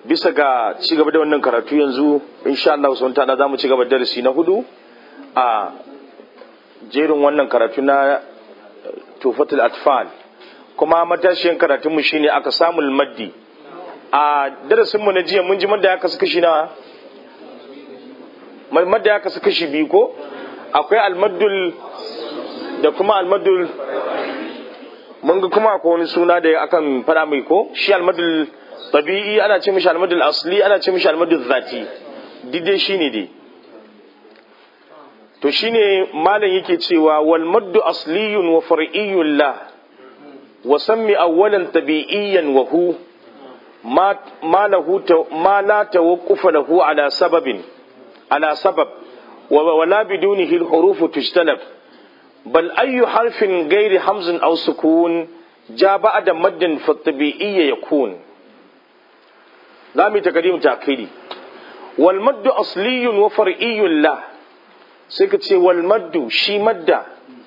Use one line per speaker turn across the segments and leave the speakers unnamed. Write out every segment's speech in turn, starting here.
bisa ga ci gaba da wannan karatu yanzu insha Allah sun tada za mu ci gaba darasi na hudu a jerin wannan karatu na tufatul atfal kuma matashiyan karatunmu shine aka samu maddi a darasinmu na jiya mun ji madda ya kasu kashi na madda ya kasu kashi biyu ko akwai almaddul da kuma almaddul mun ga kuma akwai wani suna da akan fada mai ko shi almaddul tabi'i ana ce mishi almaddul asli ana ce mishi almaddul zati dide shine dai to shine malam yake cewa wal maddu asliyun wa far'iyyun la wa sammi awwalan tabi'iyyan wa hu ma ma lahu ma la tawaqqufa lahu ala sababin ala sabab wa wala bidunihi al huruf tujtanab bal ayyu harfin ghairi hamzin aw sukun ja ba'da maddin fa tabi'iyya yakun zamu takdim ta'kidi wal maddu asliyun wa far'iyyun la sai ka ce wal maddu shi madda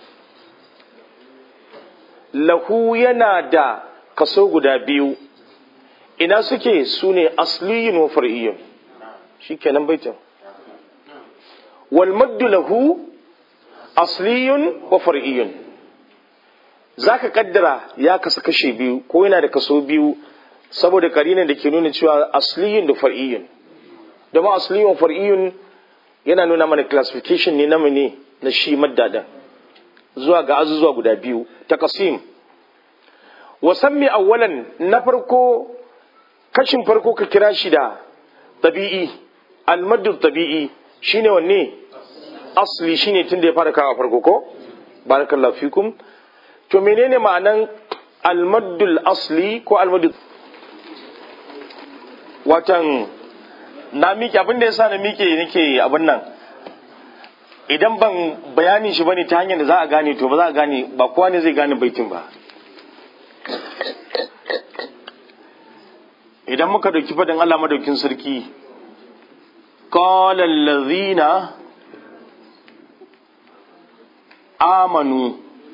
lahu yana da kaso guda biyu ina suke su ne asliyun wa far'iyyun shi kenan baitin wal maddu lahu asliyun wa far'iyyun za ka kaddara ya kasa kashe biyu ko yana da kaso biyu saboda karinan da ke nuna cewa asliyun da far'iyyun da ma asliyun wa far'iyyun yana nuna mana classification ne na ne na shi maddadan zuwa ga azuzuwa guda biyu ta kasim wasammi awwalan na farko kashin farko ka kira shi da tabi'i almaddu tabi'i shine wanne asli shine tun da ya fara kawo farko ko barakallahu fikum to menene ma'anan almaddul asli ko almaddu watan na miƙe abin da ya sa na miƙe nake abin nan idan ban bayani shi bane ta hanyar da za a gane to ba za a gane ba kowa ne zai gane baitin ba idan muka dauki fadin Allah madaukin sarki qala allazina amanu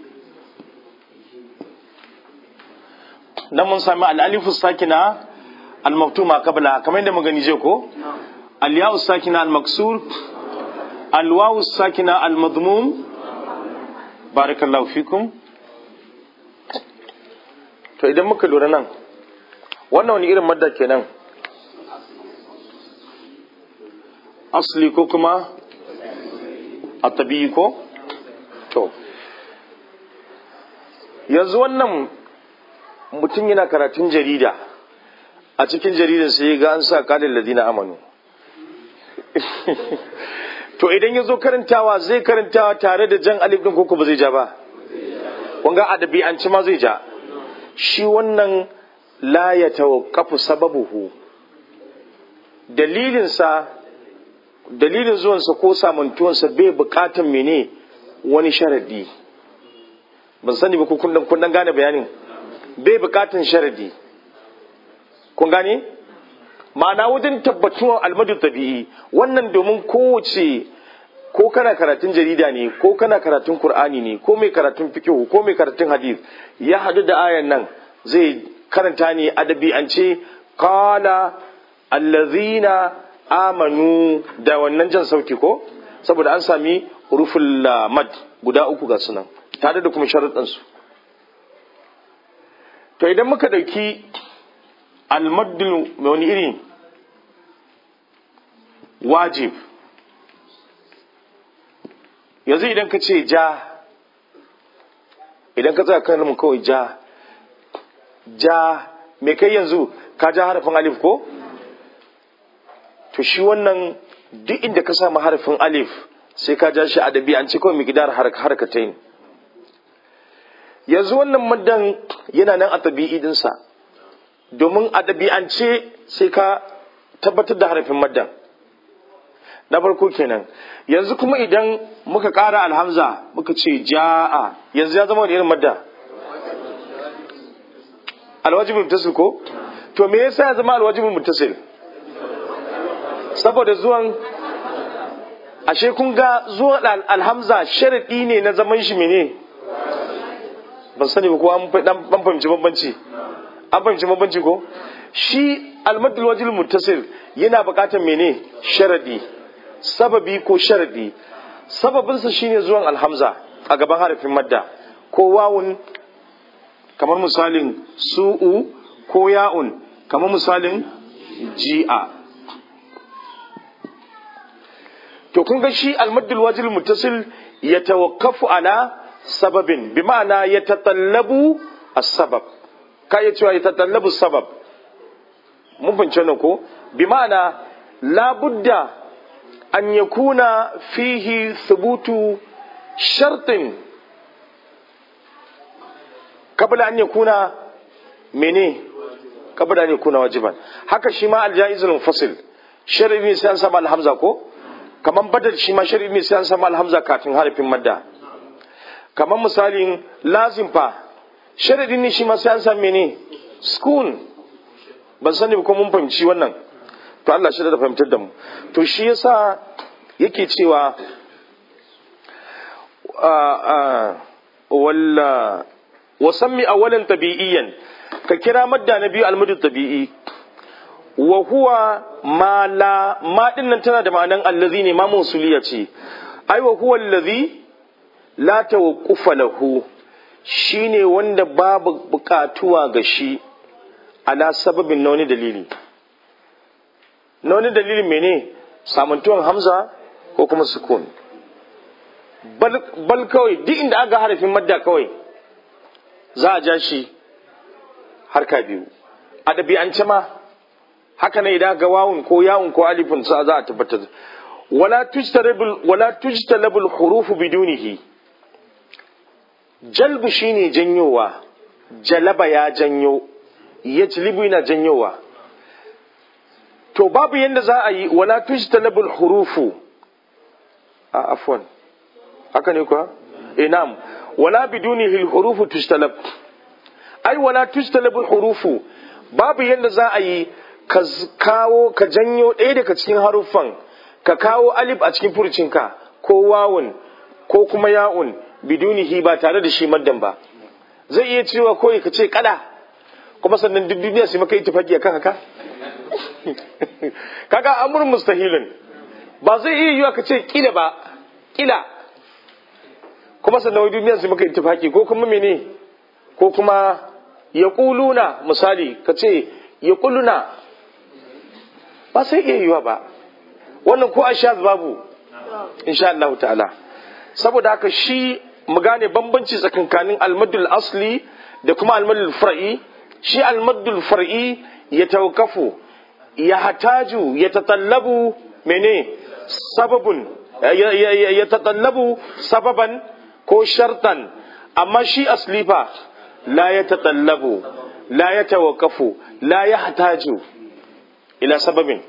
dan mun sami al-alifu sakina al-maktuma qabla kamar yadda magani je ko al-ya'u sakina al-maksur al-wawu sakina al-madmum barakallahu fikum to idan muka lura nan wannan wani irin madda kenan asli ko kuma atabi ko to yanzu wannan mutum yana karatun jarida a cikin jaridar sai ga an sa kalin ladina amanu to idan ya zo karantawa zai karantawa tare da jan alif din koko ba zai ja ba wanga adabi an ci ma zai ja shi wannan la ya tawaqqafu sababuhu dalilinsa dalilin zuwansa ko samantuwansa bai bukatan mene wani sharadi ban sani ba ko kun dan gane bayanin bai bukatan sharadi kun gane ma'ana wajen tabbatuwar almadu tabi'i wannan domin kowace ko kana karatun jarida ne ko kana karatun qur'ani ne ko mai karatun fiqh ko mai karatun hadith ya hadu da ayan nan zai karanta ne adabi an ce qala allazina amanu da wannan jan sauti ko saboda an sami ruful mad guda uku ga sunan tare da kuma sharuɗansu to idan muka ɗauki almaddul mai wani iri wajib yanzu idan ka ce ja idan ka tsaya kan kawai ja ja mai kai yanzu ka ja harafin alif ko to shi wannan duk inda ka samu harafin alif sai ka ja shi adabi an ce kawai gidar harkatain yanzu wannan maddan yana nan a tabi'i dinsa domin a ɗabi'ance sai ka tabbatar da harafin maddan na farko kenan yanzu kuma idan muka ƙara alhamza muka ce ja'a yanzu ya zama wani irin madda alwajibin mutasil ko to me yasa ya zama alwajibin mutasil saboda zuwan ashe kun ga zuwan alhamza sharaɗi ne na zaman shi mene ban sani ba ko an fahimci bambanci an fahimci mabanci ko shi almadul wajil muttasil yana buƙatar mene sharadi sababi ko sharadi sababinsa shine zuwan alhamza a gaban harafin madda ko wawun kamar misalin su'u ko ya'un kamar misalin ji'a to kun ga shi almaddul wajil muttasil ya tawakkafu ala sababin bi ma'ana ya tatallabu as-sabab ka iya cewa ya tatallabu sabab mun fahimci wannan ko bi ma'ana labudda an yakuna fihi thubutu shartin kabla an yakuna mene kabla an yakuna wajiban haka shi ma al-jaizul munfasil shar'i ne sai an sama al-hamza ko kaman badal shi ma shar'i ne sai an sama al-hamza kafin harafin madda kaman misalin lazim fa sharadi ne shi ma sai an san mene sukun ban sani ba ko mun fahimci wannan to Allah shi da fahimtar da mu to shi yasa yake cewa walla wasammi awalan tabi'iyan ka kira madda na biyu almadu tabi'i wa huwa ma la ma dinnan tana da ma'anan allazi ne ma musuliya ce ai wa huwa allazi la tawaqqufa lahu shine wanda babu bukatuwa ga shi ala sababin na wani dalili na wani dalilin mene samantuwan hamza ko kuma sukun bal kawai duk inda aka harafin madda kawai za a ja shi harka biyu a ɗabi'ance ma haka ne idan ga wawun ko yawun ko alifin sa za a tabbatar wala tujtalabul wala tujtalabul hurufu bidunihi jalbu shine janyowa jalaba ya janyo yajlibu yana janyowa to babu yanda za a yi wala tujtalabul hurufu a afwan haka ne kuwa eh na'am wala bidunihi hurufu tujtalab ai wala tujtalabul hurufu babu yanda za a yi ka kawo ka janyo ɗaya daga cikin haruffan ka kawo alif a cikin furcinka ko wawun ko kuma ya'un bidunihi ba tare da shi maddan ba zai iya cewa koyi ka ce kada kuma sannan duk duniya sai maka ittifaqi akan haka kaga amur mustahilin ba zai iya yiwa ka ce kila ba kila kuma sannan wai duniya sai maka ittifaqi ko kuma mene ko kuma yaquluna misali ka ce yaquluna ba sai iya yiwa ba wannan ko ashaz babu insha Allah ta'ala saboda haka shi mu gane bambanci tsakankanin almadul asli da kuma almadul far'i shi almadul far'i ya tawkafu ya hataju ya tatallabu mene sababun ya tatallabu sababan ko shartan amma shi asli fa la ya tatallabu la ya tawakafu la ya hataju ila sababin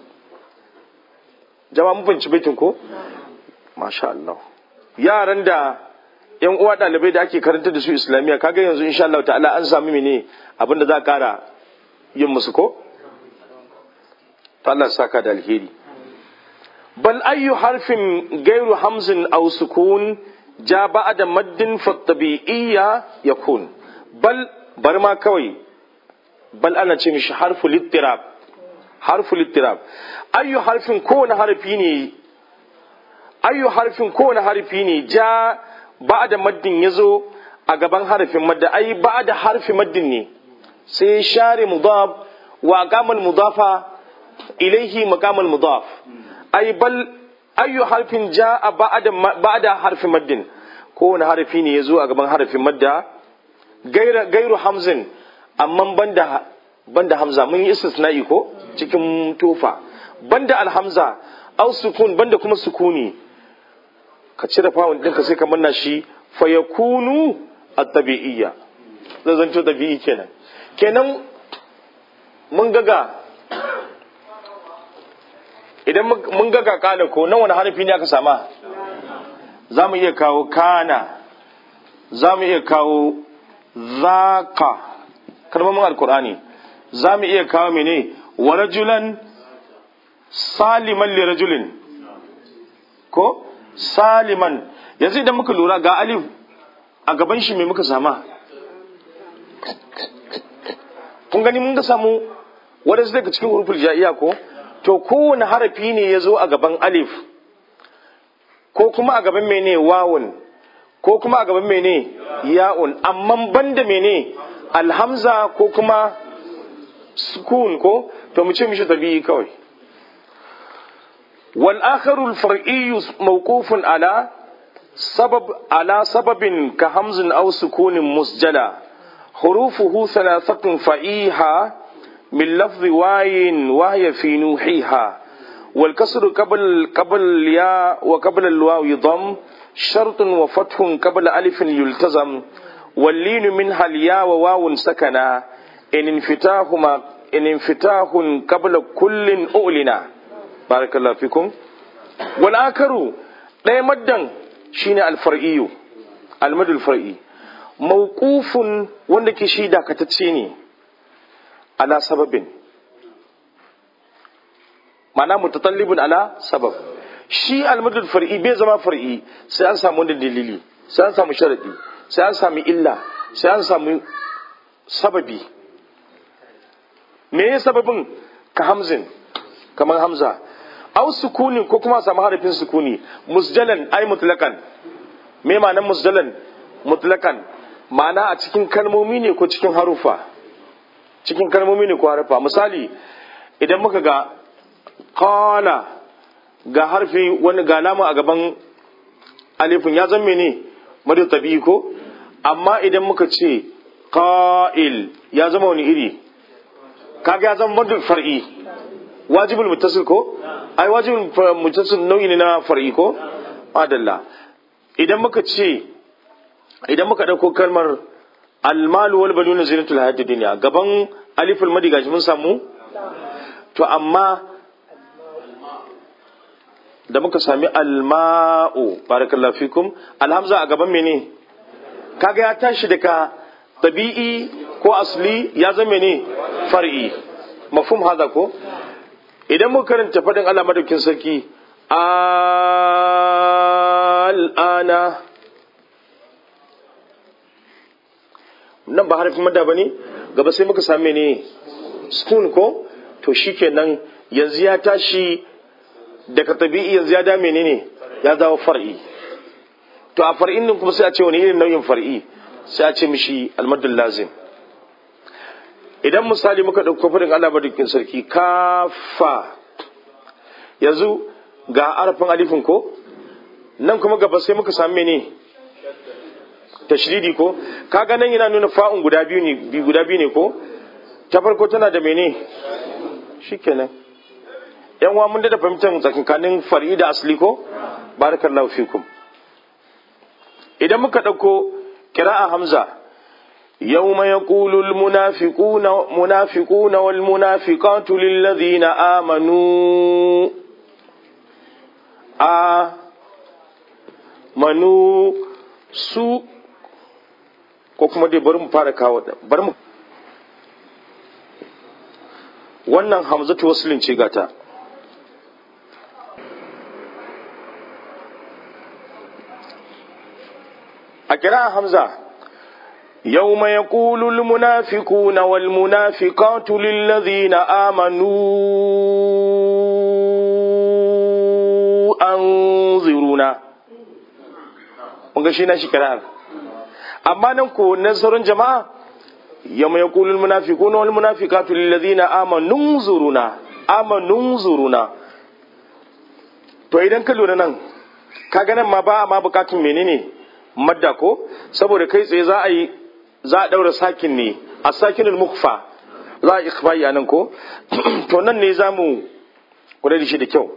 jama'a mun fahimci baitin ko masha Allah yaran da yan uwa dalibai da ake karanta da su islamiyya kaga yanzu insha Allah ta'ala an sami mene abin da za a kara yin musu ko Allah saka da alheri bal ayyu harfin gairu hamzin aw sukun ja ba'da maddin fa tabi'iyya yakun bal bar ma kawai bal ana ce mishi harfu littirab harfu littirab ayyu harfin kowane harfi ne ayyu harfin kowane harfi ne ja ba da maddin ya zo a gaban harfin madda ai ba da harfi maddin ne sai share mudaf wa aqamal mudafa ilaihi maqamal mudaf ai bal ayyu harfin jaa ba'da ba'da harfi maddin kowane harfi ne ya zo a gaban harfin madda gairu hamzin amma banda banda hamza mun yi istisna'i ko cikin tofa banda alhamza au sukun banda kuma sukuni ka cire fawon ɗinka sai ka manna shi fa yakunu at-tabi'iyya zai zanto tabi'i kenan kenan mun gaga idan mun gaga kana ko nan wani harfi ne aka sama za mu iya kawo kana za mu iya kawo zaka kalmomin alkur'ani za mu iya kawo mene wa rajulan saliman li rajulin ko saliman yanzu idan muka lura ga alif a gaban shi mai muka sama kun gani mun ga samu wadansu daga cikin huruful ja'iya ko to kowane harafi ne ya zo a gaban alif ko kuma a gaban mene wawun ko kuma a gaban mene ya'un amma banda mene alhamza ko kuma sukun ko to mu ce mishi tabi'i kawai wal akharu al far'i mawqufun ala sabab ala sababin ka hamzin aw sukunin musjala hurufuhu thalathatun fa'iha من لفظ واين وهي في نوحيها والكسر قبل قبل الياء وقبل الواو ضم شرط وفتح قبل ألف يلتزم واللين منها الياء وواو سكنا إن انفتاهما إن انفتاح قبل كل أؤلنا بارك الله فيكم والآخر لا يمدن شين الفرعي المد الفرعي موقوف وندك شيدا كتتشيني ala sababin mana mutatallibun ala sabab shi almadul far'i bai zama far'i sai an samu wani dalili sai an samu sharadi sai an samu illa sai an samu sababi me ya sababin ka hamzin kamar hamza au sukuni ko kuma samu harafin sukuni musjalan ai mutlakan me ma'anar musjalan mutlakan ma'ana a cikin kalmomi ne ko cikin harufa cikin kalmomi ne ko harfa misali idan muka ga qala ga harfi wani ga lama a gaban alifin ya zama ne madu tabi ko amma idan muka ce qa'il ya zama wani iri kaga ya zama madu far'i wajibul muttasil ko ai wajibul muttasil nau'i ne na far'i ko adalla idan muka ce idan muka dauko kalmar almalu wal banuna zinatul hayatid dunya gaban aliful madi gashi mun samu to amma da muka sami alma'u barakallahu fikum alhamza a gaban mene kaga ya tashi daga tabi'i ko asli ya zama ne far'i mafhum hada ko idan muka karanta fadin Allah madaukin sarki al'ana nan ba harafin madda ba ne gaba sai muka same ne spoon ko to shikenan yanzu ya tashi daga tabi'i yanzu ya dame ne ne ya dawo far'i to a far'in nan kuma sai a ce wani irin nau'in far'i sai a ce mishi almadul lazim idan misali muka ɗauko fadin Allah madaukin sarki kafa yanzu ga arafin alifin ko nan kuma gaba sai muka same ne tashridi ko kaga nan yana nuna fa'un guda biyu ne bi guda biyu ne ko ta farko tana da mene shikenan yan uwa mun da fahimtar tsakankanin far'i da asli ko barakallahu fikum idan muka dauko qira'a hamza يوم يقول المنافقون منافقون والمنافقات للذين آمنوا آمنوا su ko kuma dai bari mu fara kawo bari mu wannan hamzatu waslin ce gata a kira hamza يوم يقول المنافقون والمنافقات للذين آمنوا أنظرونا mun ga shi na shi kira'ar amma nan ko nasarar jama'a yamma ya kulul munafiquna wal munafiqatu lil ladina amanu zuruna amanu zuruna to idan ka lura nan kaga nan ma ba ma bukatun menene madda ko saboda kai tsaye za a yi za a daura sakin ne a sakinul mukfa za a ikhfa'i nan ko to nan ne za mu kula da shi da kyau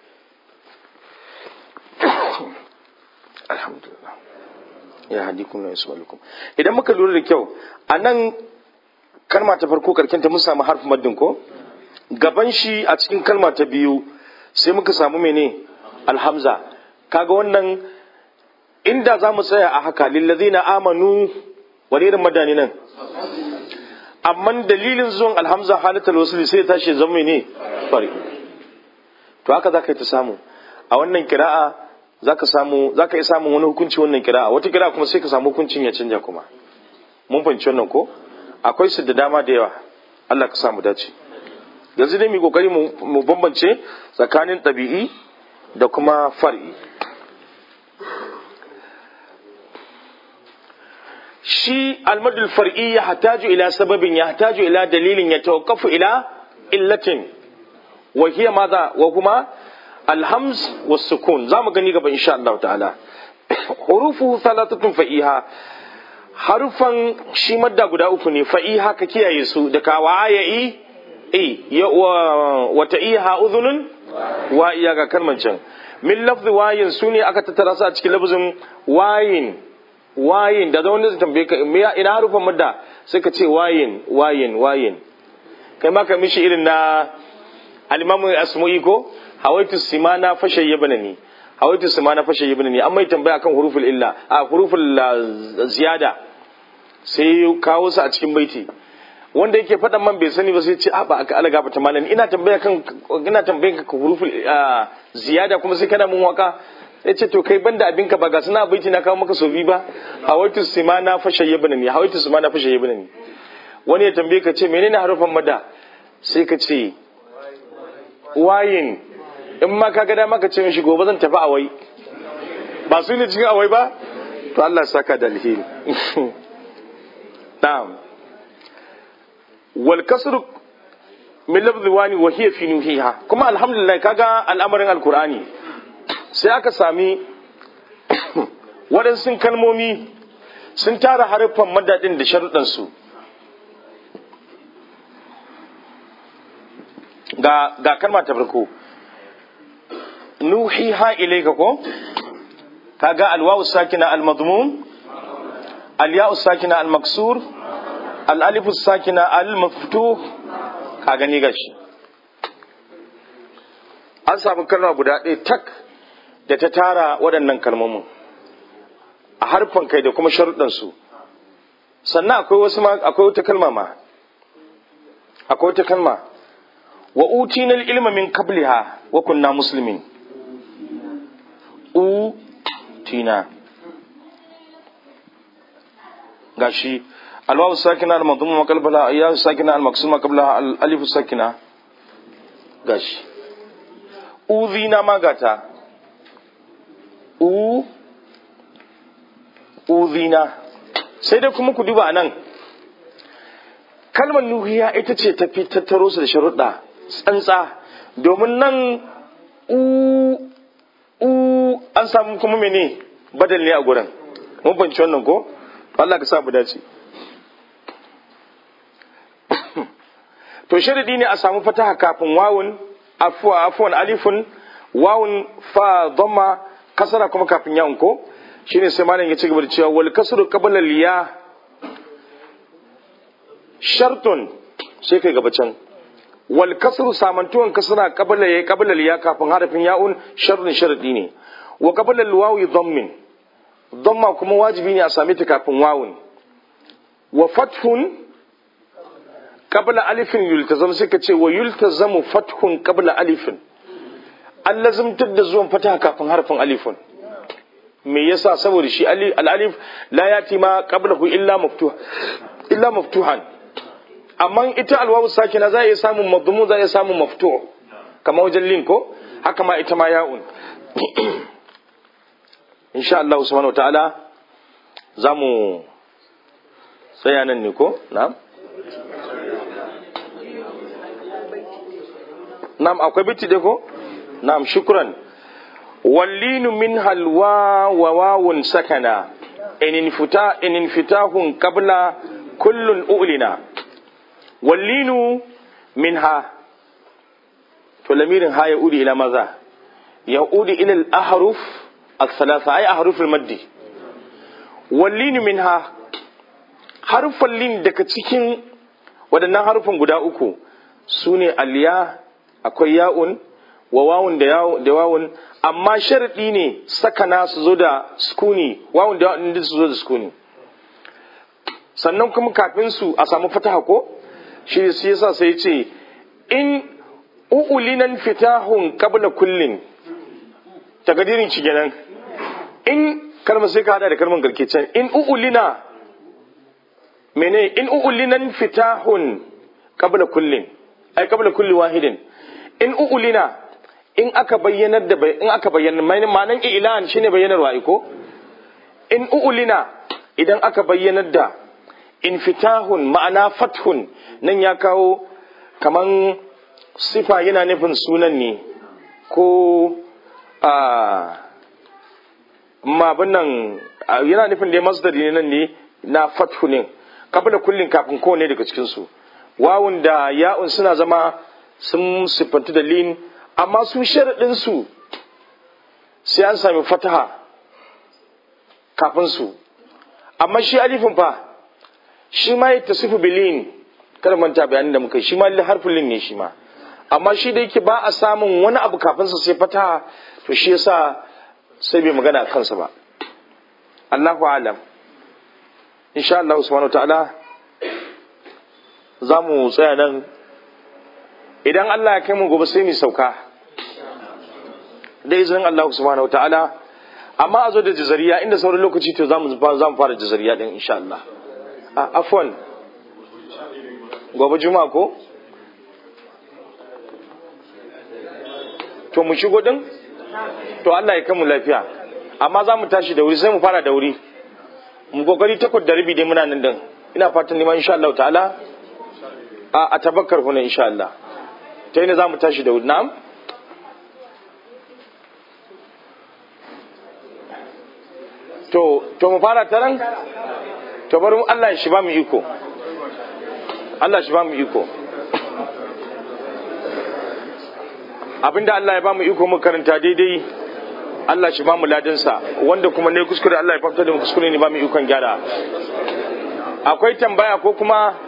alhamdulillah ya hadikum na yasmalukum idan muka lura da kyau a nan kalma ta farko karkenta mun samu harfin maddin ko gaban shi a cikin kalma ta biyu sai muka samu mene alhamza kaga wannan inda za mu tsaya a haka lillazina amanu wani irin madani nan amma dalilin zuwan alhamza halittar wasu sai tashi zama ne fari to haka za ka yi ta samu a wannan kira'a za ka samu za ka yi samun wani hukunci wannan kira'a wata kira'a kuma sai ka samu hukuncin ya canja kuma mun fahimci wannan ko akwai su da dama da yawa Allah ka samu dace yanzu dai mu kokari mu bambance tsakanin ɗabi'i da kuma far'i shi almadul far'i ya hataju ila sababin ya hataju ila dalilin ya tawakkafu ila illatin wa hiya madha wa kuma alhamz was sukun zamu gani gaba insha Allah ta'ala hurufu thalathatun fa'iha harufan shi madda guda uku ne fa'iha ka kiyaye su da ka waya'i e wata iha udhunun wa iya ga kalman can min lafzi wayin su ne aka tattara su a cikin lafzin wayin wayin da wanda zai tambaye ka ina harufan madda sai ka ce wayin wayin wayin kai ma ka mishi irin na alimamu asmu'i ko hawaitu simana fashe yabana ni hawaitu simana fashe yabana ni an mai tambaya akan huruful illa a huruful ziyada sai kawo su a cikin baiti wanda yake faɗan man bai sani ba sai ce a ba aka alaga ba malam ina tambaya kan ina tambayan ka huruful ziyada kuma sai kana mun waka ya ce to kai banda abinka ba ga suna baiti na kawo maka sofi ba hawaitu simana fashe yabana ni hawaitu simana fashe yabana ni wani ya tambaye ka ce menene harufan mada sai ka ce wayin in ma ka gada maka ce mishi gobe zan tafi awai ba su ne cikin awai ba to Allah saka da alheri na'am wal kasr min lafzi wani wa hiya fi nuhiha kuma alhamdulillah kaga al'amarin alqur'ani sai aka sami waɗansu kalmomi sun tara harufan madadin da sharuɗansu ga ga kalma ta farko nuhiha ilayka ko kaga alwawu sakina almadmum alya'u sakina almaksur alalifu sakina almaftuh ka gani gashi an samu kalma guda ɗaya tak da ta tara waɗannan kalmomin a harfan kai da kuma sharuɗansu sannan akwai wasu ma akwai wata kalma ma akwai wata kalma wa utina ilma min qabliha wa kunna muslimin utina gashi alwawu sakina al-madhmum ma qablaha ya sakina al-maksum ma qablaha al-alif sakina gashi uzina magata u uzina sai dai kuma ku duba anan kalmar nuhiya ita ce tafi tattaro su da sharuɗa tsantsa domin nan u u an samu kuma mene badal ne a gurin mun banci wannan ko Allah ka sa mu dace to sharadi ne a samu fataha kafin wawun afwa afwan alifun wawun fa dhamma kasara kuma kafin yawun ko shine sai malam ya ci gaba da cewa wal kasru qabla al ya shartun sai kai gaba can wal kasru samantuwan kasra qabla ya qabla al ya kafin harafin ya'un shartun sharadi ne wa qabla al wawi dhammin dhamma kuma wajibi ne a same ta kafin wawun wa fathun qabla alifin yultazam sai ka ce wa yultazamu fathun qabla alifin an lazimtar da zuwan fataha kafin harfin alifun me yasa saboda shi al-alif la yati ma qablahu illa maftuha illa maftuhan amma ita alwawu sakina za iya samun madmun za iya samun maftuh kamar wajen lin ko haka ma ita ma ya'un insha Allah subhanahu wataala za mu tsaya nan ne ko na'am na'am akwai biti dai ko na'am shukran wallinu min halwa wa wawun sakana in infita in infitahun qabla kullun ulina wallinu minha to lamirin ha ya udi ila maza ya udi ila al-ahruf al-thalatha ay ahruf al-maddi wallinu minha harfan lin daga cikin waɗannan harufan guda uku sune aliya akwai ya'un wa wawun da wawun amma sharadi ne sakana su zo da sukuni wawun da wawun su zo da sukuni sannan kuma kafin su a samu fataha ko shi shi yasa sai ce in u'ulinan fitahun qabla kullin takadirin ci kenan in kalmar sai ka hada da kalmar garke can in u'ulina mene in u'ulinan fitahun qabla kullin ai qabla kulli wahidin in u'ulina in aka bayyanar da in aka bayyana ma'anan ilan shine bayyanarwa iko in u'ulina idan aka bayyanar da infitahun ma'ana fathun nan ya kawo kaman sifa yana nufin sunan ne ko a mabin nan yana nufin da masdari ne nan ne na fathu ne kabla kullin kafin kowane daga cikinsu wawun da ya'un suna zama sun siffantu da lin amma su sharaɗinsu sai an sami fataha kafin su amma shi alifin fa shi ma ya tasifu bilin kada manta bayanin da muka shi ma harfin lin ne shi ma amma shi da yake ba a samun wani abu kafin sa sai fataha to shi yasa sai bai magana kansa ba Allahu alam insha Allah subhanahu ta'ala za mu tsaya nan idan Allah ya kai mu gobe sai mu sauka da izinin Allah subhanahu ta'ala amma a zo da jazariya inda sauran lokaci to za mu fara jazariya din insha Allah a afwan gobe juma'a ko to mu shigo din to Allah ya kai mu lafiya amma za mu tashi da wuri sai mu fara da wuri mu kokari takwas da rabi dai muna nan din ina fatan neman insha Allah ta'ala a a tabakkar kuna insha Allah ta ina za mu tashi da wuri na'am to to mu fara taran to bari Allah ya shi ba mu iko Allah shi ba mu iko abinda Allah ya ba mu iko mu karanta daidai Allah shi ba mu ladansa wanda kuma ne kuskure Allah ya fafta da mu kuskure ne ba mu ikon gyara akwai tambaya ko kuma